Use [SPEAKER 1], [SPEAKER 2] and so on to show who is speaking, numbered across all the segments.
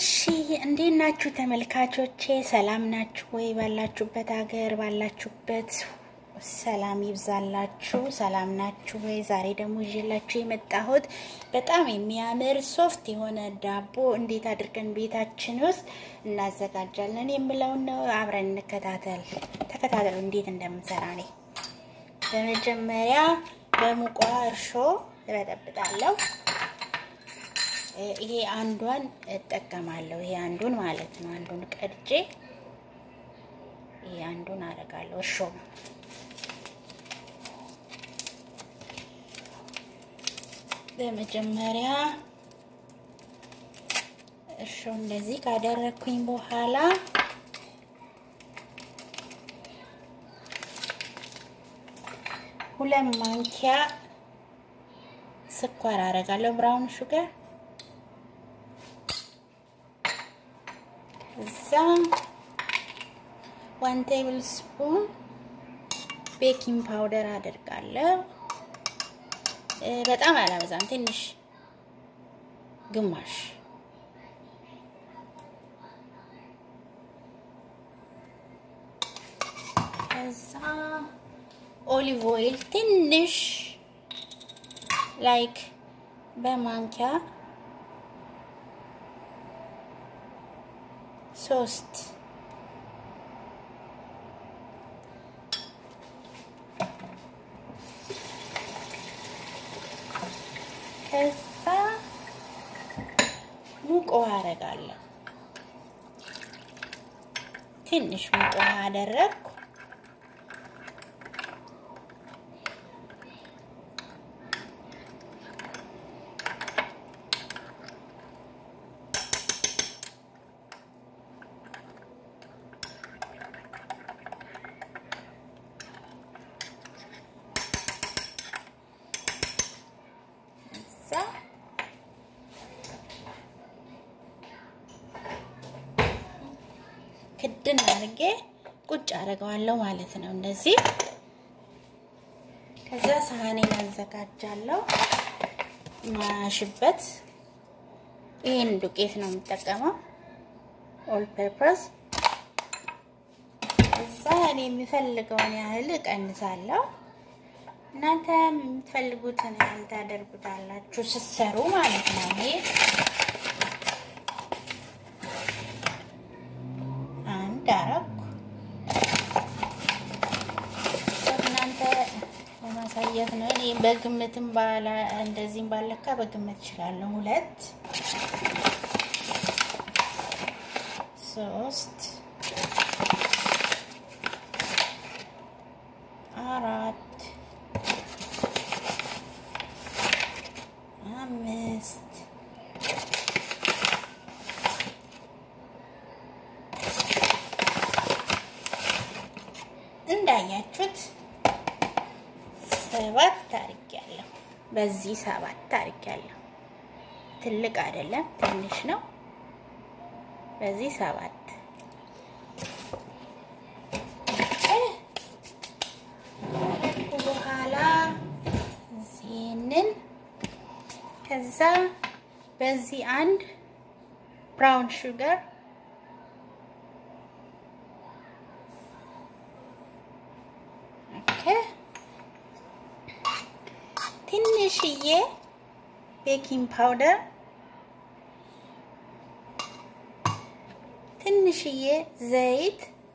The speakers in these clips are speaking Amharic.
[SPEAKER 1] እሺ እንዴት ናችሁ ተመልካቾቼ? ሰላም ናችሁ ወይ? ባላችሁበት ሀገር ባላችሁበት ሰላም ይብዛላችሁ። ሰላም ናችሁ ወይ? ዛሬ ደግሞ ይዤላችሁ የመጣሁት በጣም የሚያምር ሶፍት የሆነ ዳቦ እንዴት አድርገን ቤታችን ውስጥ እናዘጋጃለን የምለውን ነው። አብረን እንከታተል። ተከታተሉ እንዴት እንደምንሰራ እኔ በመጀመሪያ በሙቋ እርሾ እበጠብጣለሁ። ይሄ አንዷን እጠቀማለሁ። ይሄ አንዱን ማለት ነው። አንዱን ቀድጄ ይሄ አንዱን አደርጋለሁ። እርሾ በመጀመሪያ እርሾ እንደዚህ ካደረግኩኝ በኋላ ሁለት ማንኪያ ስኳር አደርጋለሁ፣ ብራውን ሹገር እዛ ዋን ቴብል ስፑን ቤኪንግ ፓውደር አደርጋለሁ። በጣም አላበዛም፣ ትንሽ ግማሽ። ከዛ ኦሊቭ ኦይል ትንሽ ላይክ በማንኪያ ሶስት ከዛ ሙቅ ውሃ አደርጋለሁ። ትንሽ ሙቅ ውሃ አደረግኩ። ክድን አድርጌ ቁጭ አደርገዋለሁ ማለት ነው። እንደዚህ ከዛ ሳህኔን አዘጋጃለሁ። ማሽበት ይህን ዱቄት ነው የምጠቀመው፣ ኦል ፐርፐስ። እዛ እኔ የሚፈልገውን ያህል እቀንሳለሁ። እናንተ የምትፈልጉትን ያህል ታደርጉታላችሁ ስትሰሩ ማለት ነው። ይሄ አንድ አረኩ። እናንተ ለማሳየት ነው። እኔ በግምትም ባላ እንደዚህም ባለካ በግምት እችላለሁ። ሁለት ሶስት አራት አምስት እንዳያችሁት ሰባት አድርጊያለሁ። በዚህ ሰባት አድርጊያለሁ። ትልቅ አይደለም፣ ትንሽ ነው። በዚህ ሰባት በኋላ ይህንን ከዛ በዚህ አንድ ብራውን ሹገር ኦኬ ትንሽዬ ቤኪንግ ፓውደር ትንሽዬ ዘይት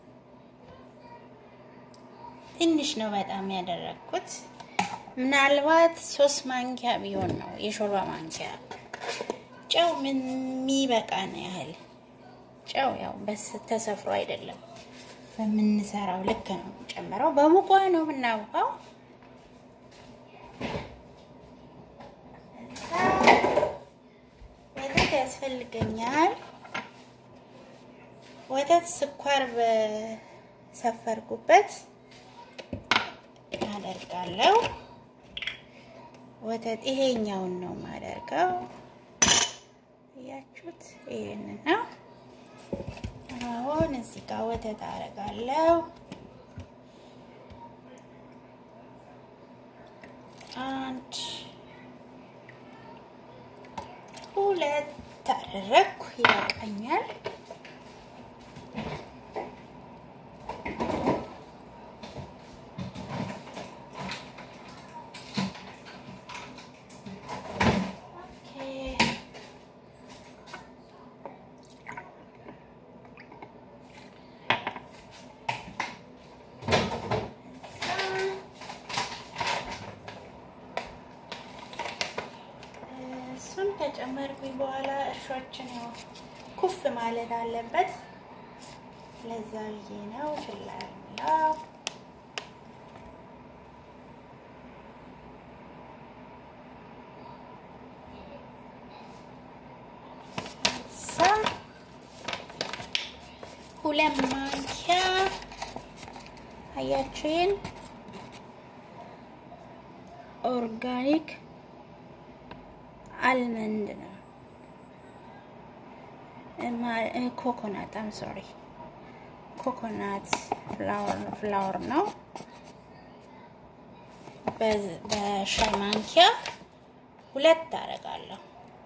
[SPEAKER 1] ትንሽ ነው በጣም ያደረግኩት። ምናልባት ሶስት ማንኪያ ቢሆን ነው የሾርባ ማንኪያ። ጨው ምን የሚበቃን ያህል ጨው ያው በስ ተሰፍሮ አይደለም በምንሰራው ልክ ነው ጨምረው። በሙቋ ነው የምናውቀው። ወተት ያስፈልገኛል። ወተት ስኳር በሰፈርኩበት አደርጋለሁ። ወተት ይሄኛውን ነው የማደርገው። እያችሁት ይሄንን ነው። አሁን እዚህ ጋር ወተት አደርጋለሁ። አንድ ሁለት አደረግኩ። ይበቃኛል። እሱን ከጨመርኩኝ በኋላ እርሾችን ያው ኩፍ ማለት አለበት። ለዛ ብዬ ነው ችላ ያለው። ሁለት ማንኪያ አያችሁን ኦርጋኒክ አልመንድ ነው ኮኮናት አም ሶሪ ኮኮናት ፍላወር ነው። በሻይ ማንኪያ ሁለት አደርጋለሁ።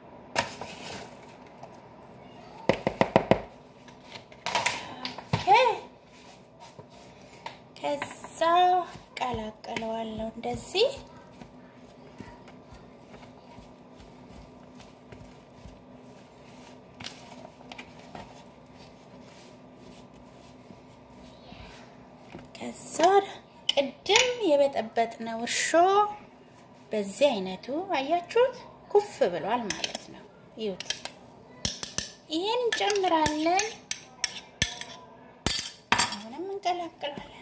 [SPEAKER 1] ከዛ ቀላቀለዋለሁ እንደዚህ ከዛ ቅድም የበጠበጥነው እርሾ በዚህ አይነቱ አያችሁት ኩፍ ብሏል ማለት ነው። ይሁት ይህን እንጨምራለን። አሁንም እንቀላቅላለን።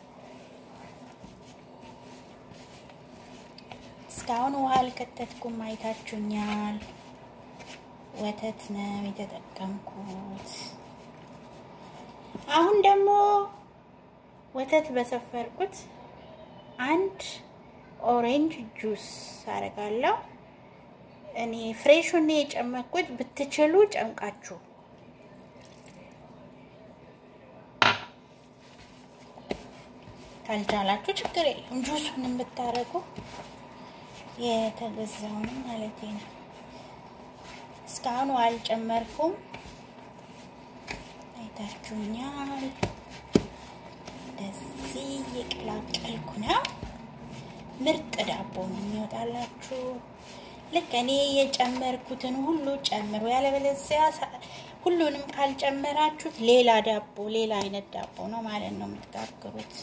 [SPEAKER 1] እስካሁን ውሃ አልከተትኩም፣ አይታችሁኛል። ወተት ነው የተጠቀምኩት። አሁን ደግሞ ወተት በሰፈርኩት አንድ ኦሬንጅ ጁስ አደርጋለሁ። እኔ ፍሬሹን የጨመቅኩት ብትችሉ ጨምቃችሁ ካልቻላችሁ ችግር የለም። ጁሱንም ብታረጉ የተገዛውንም ማለት ነው። እስካሁን አልጨመርኩም። አይታችሁኛል። እንደዚህ እየቀላቀልኩ ነው። ምርጥ ዳቦ ነው የሚወጣላችሁ። ልክ እኔ የጨመርኩትን ሁሉ ጨምሩ። ያለበለዚያ ሁሉንም ካልጨመራችሁት ሌላ ዳቦ ሌላ አይነት ዳቦ ነው ማለት ነው የምትጋግሩት።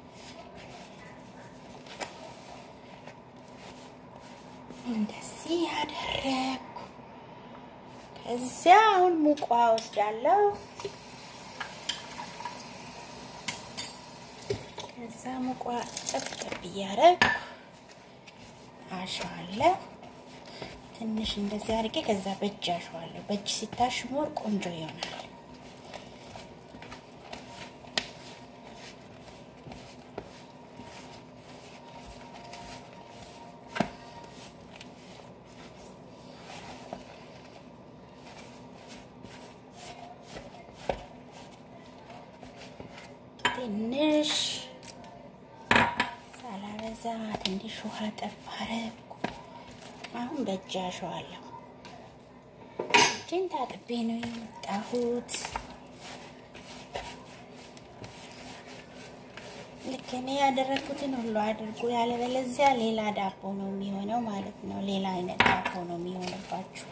[SPEAKER 1] እንደዚህ ያደረግኩ ከዚያ አሁን ሙቋ ወስዳለሁ። ከዛ ሙቋ ጠብጠብ እያደረግኩ አሸዋለሁ። ትንሽ እንደዚህ አድርጌ ከዛ በእጅ አሸዋለሁ። በእጅ ሲታሽ ሞር ቆንጆ ይሆናል። ትንሽ ሳላበዛ ትንሽ ውሃ ጠብ አደረኩ። አሁን በእጅ አሸዋለሁ። እጄን ታጥቤ ነው የመጣሁት። ልክ እኔ ያደረግኩትን ሁሉ አድርጉ። ያለበለዚያ ሌላ ዳቦ ነው የሚሆነው ማለት ነው። ሌላ አይነት ዳቦ ነው የሚሆንባችሁ።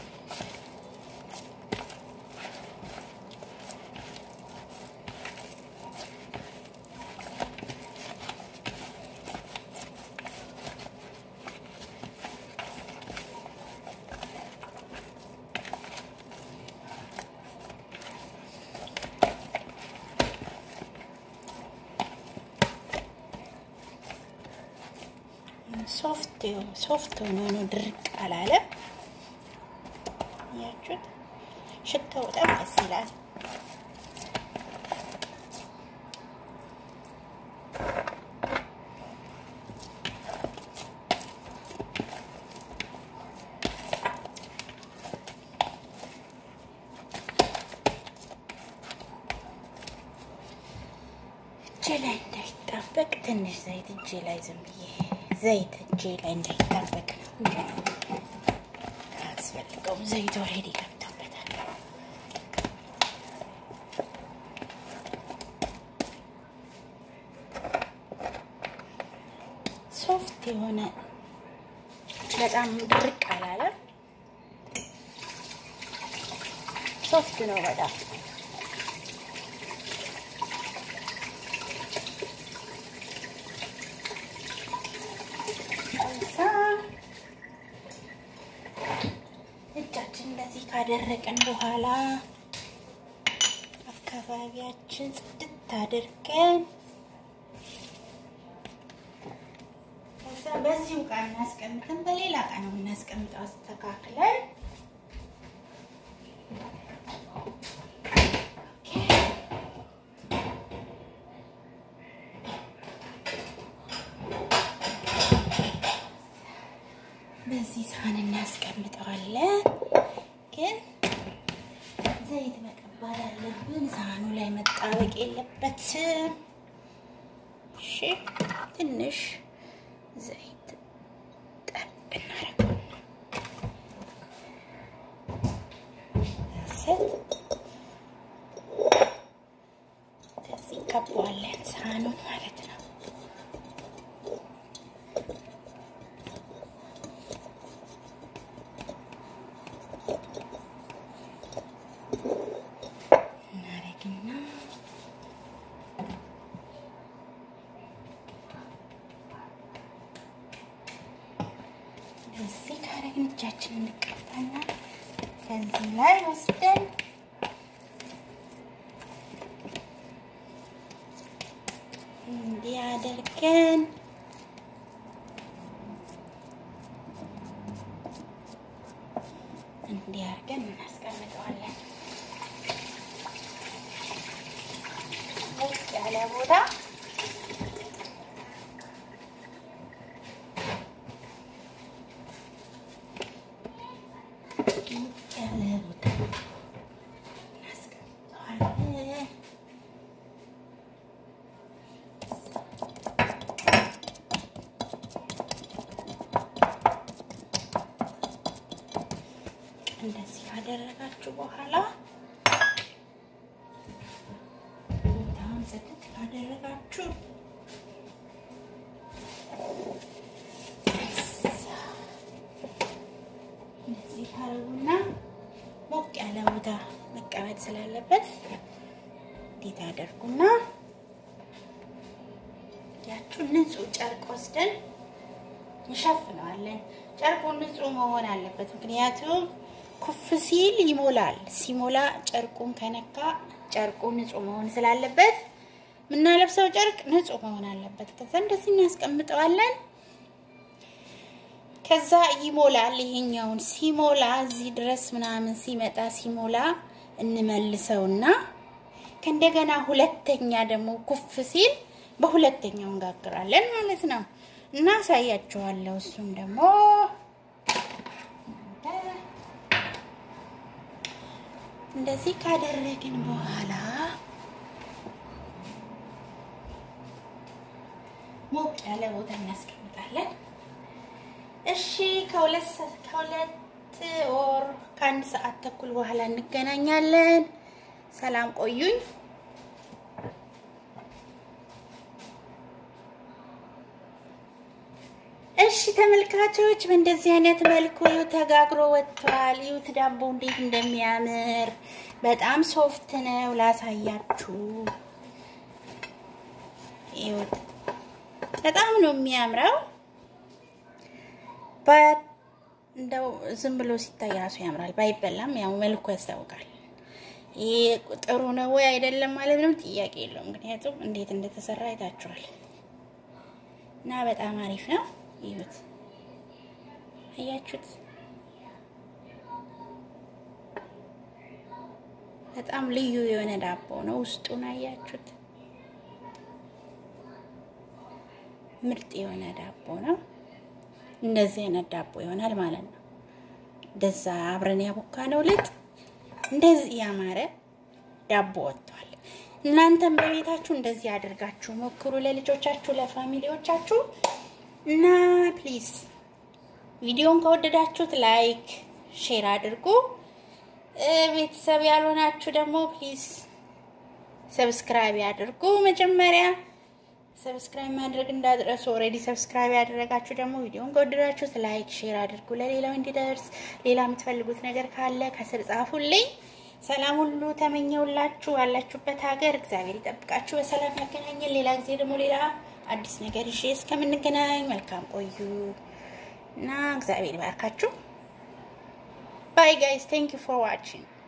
[SPEAKER 1] ሶፍት ሶፍት ሆኖ ነው ድርቅ አላለም። ያችሁት ሽታው በጣም ደስ ይላል። እጄ ላይ እንዳይጣበቅ ትንሽ ዘይት እጄ ላይ ዝም ብዬ ዘይት እጄ ላይ እንዳይጣበቅ አያስፈልገውም። ዘይት ኦልሬዲ ገብቶበታል። የሆነ በጣም ድርቅ አላለም። ሶፍት ነው በጣም እጃችን እንደዚህ ካደረቅን በኋላ አካባቢያችን ጽድት አድርገን ከዛ በዚሁ ዕቃ እናስቀምጥን በሌላ ዕቃ ነው የምናስቀምጠው አስተካክለን በዚህ ሳህን እናስቀምጠዋለን። ግን ዘይት መቀባት አለብን። ሳህኑ ላይ መጣበቅ የለበትም። እሺ፣ ትንሽ ዘይት ጠብ እናደርገው። ከዚህ እንቀባዋለን ሳህኑን ማለት ነው። እናደርግና እዚህ ካረግን እጃችን እንቀባና ከዚህ ላይ ወስደን እንዲህ አድርገን እንዲህ አድርገን እናስቀምጠዋለን። ሞቅ ያለ ቦታ ሞቅ ያለ ቦታ እናስቀምጠዋለን። እንደዚህ ካደረጋችሁ በኋላ ቦታውን ጽድት ካደረጋችሁ እንደዚህ ካረጉና ሞቅ ያለ ቦታ መቀመጥ ስላለበት እንዴት አደርጉና ያችሁ ንጹህ ጨርቅ ወስደን እንሸፍነዋለን። ጨርቁ ንጹህ መሆን አለበት፣ ምክንያቱም ኩፍ ሲል ይሞላል። ሲሞላ ጨርቁን ከነካ ጨርቁ ንጹህ መሆን ስላለበት የምናለብሰው ጨርቅ ንጹህ መሆን አለበት። ከዛ እንደዚህ እናስቀምጠዋለን። ከዛ ይሞላል። ይሄኛውን ሲሞላ እዚህ ድረስ ምናምን ሲመጣ ሲሞላ እንመልሰውና ከእንደገና ሁለተኛ ደግሞ ኩፍ ሲል በሁለተኛው እንጋግራለን ማለት ነው። እና አሳያችኋለሁ። እሱም ደግሞ እንደዚህ ካደረግን በኋላ ሞቅ ያለ ቦታ እናስቀምጣለን። እሺ ከሁለት ከሁለት ወር ከአንድ ሰዓት ተኩል በኋላ እንገናኛለን። ሰላም ቆዩኝ። እሺ ተመልካቾች በእንደዚህ አይነት መልኩ ይኸው ተጋግሮ ወጥቷል። ይሁት ዳቦ እንዴት እንደሚያምር በጣም ሶፍት ነው። ላሳያችሁ። ይሁት በጣም ነው የሚያምረው። እንደው ዝም ብሎ ሲታይ ራሱ ያምራል። ባይበላም ያው መልኩ ያስታውቃል። ይሄ ጥሩ ነው ወይ አይደለም ማለት ነው ጥያቄ የለውም። ምክንያቱም እንዴት እንደተሰራ አይታችኋል እና በጣም አሪፍ ነው። ይሁት አያችሁት? በጣም ልዩ የሆነ ዳቦ ነው። ውስጡን አያችሁት? ምርጥ የሆነ ዳቦ ነው። እንደዚህ አይነት ዳቦ ይሆናል ማለት ነው። እንደዛ አብረን ያቦካ ነው ልጥ እንደዚህ ያማረ ዳቦ ወጥቷል። እናንተም በቤታችሁ እንደዚህ አድርጋችሁ ሞክሩ፣ ለልጆቻችሁ፣ ለፋሚሊዎቻችሁ እና ፕሊዝ ቪዲዮን ከወደዳችሁት ላይክ፣ ሼር አድርጉ። ቤተሰብ ያልሆናችሁ ደግሞ ፕሊዝ ሰብስክራይብ አድርጉ። መጀመሪያ ሰብስክራይብ ማድረግ እንዳትረሱ። ኦልሬዲ ሰብስክራይብ ያደረጋችሁ ደግሞ ቪዲዮን ከወደዳችሁት ላይክ፣ ሼር አድርጉ ለሌላው እንዲደርስ። ሌላ የምትፈልጉት ነገር ካለ ከስር ጻፉልኝ። ሰላም ሁሉ ተመኘውላችሁ። ያላችሁበት ሀገር እግዚአብሔር ይጠብቃችሁ፣ በሰላም ያገናኘን። ሌላ ጊዜ ደግሞ ሌላ አዲስ ነገር ይዤ እስከምንገናኝ መልካም ቆዩ እና እግዚአብሔር ይባርካችሁ። ባይ ጋይስ ቴንክ ዩ ፎር ዋቺንግ